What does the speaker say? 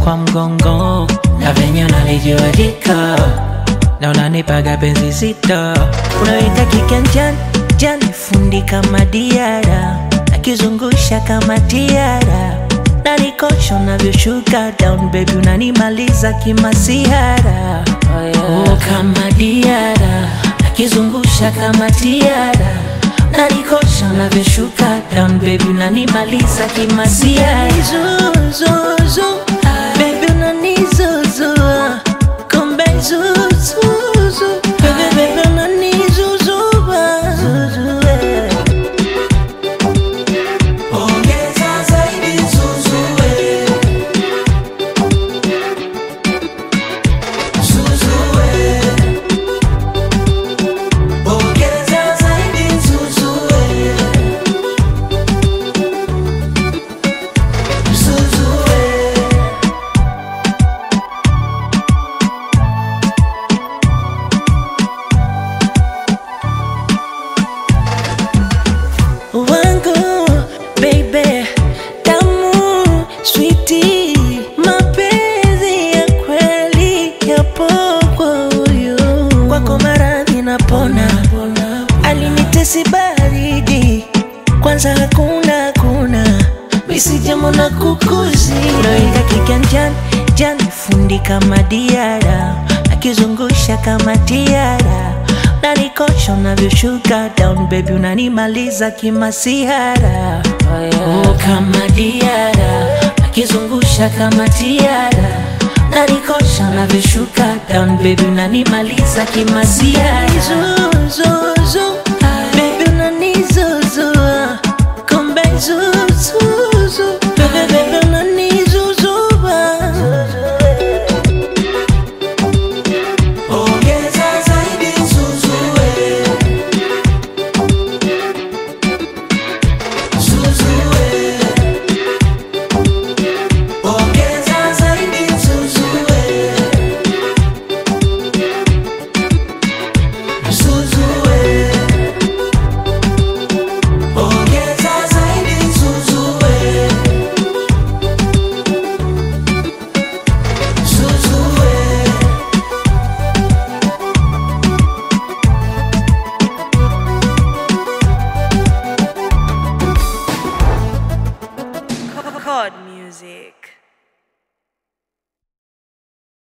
kwa mgongo na venye unalijiwajika na unanipaga penzi zito, unaweka kiganjani jani, fundi kama diara, nakizungusha kama tiara, nanikosha unavyoshuka down baby, unanimaliza kimasiara oh, yeah. oh, kama diara, nakizungusha kama tiara, nanikosha unavyoshuka down baby, unanimaliza kimasiara Zuzuzu, baby unanizuzua kumbe zuzuzu baby baby unanizuzua zuzue Ongeza zaidi zuzue. Zuzue. Ongeza zaidi zuzue. Zuzue. wangu baby tamu switi mapenzi ya kweli yapo kwa huyu kwako maradhi napona alinitesi baridi kwanza hakuna hakuna misijamo na kukuzi noika kiganjani jani fundi kama diara akizungusha kama tiara nanikosha unavyoshuka down baby unanimaliza kimasihara oh, yeah. oh, kama diara akizungusha kama tiara nanikosha unavyoshuka down baby unanimaliza kimasihara zuzuzu baby unanizuzua kumbe zuzuzu baby baby unanizuzua Ongeza zaidi zuzue. Zuzue. Ongeza zaidi zuzue. Zuzue. Ongeza zaidi zuzue. Zuzue. Chord music.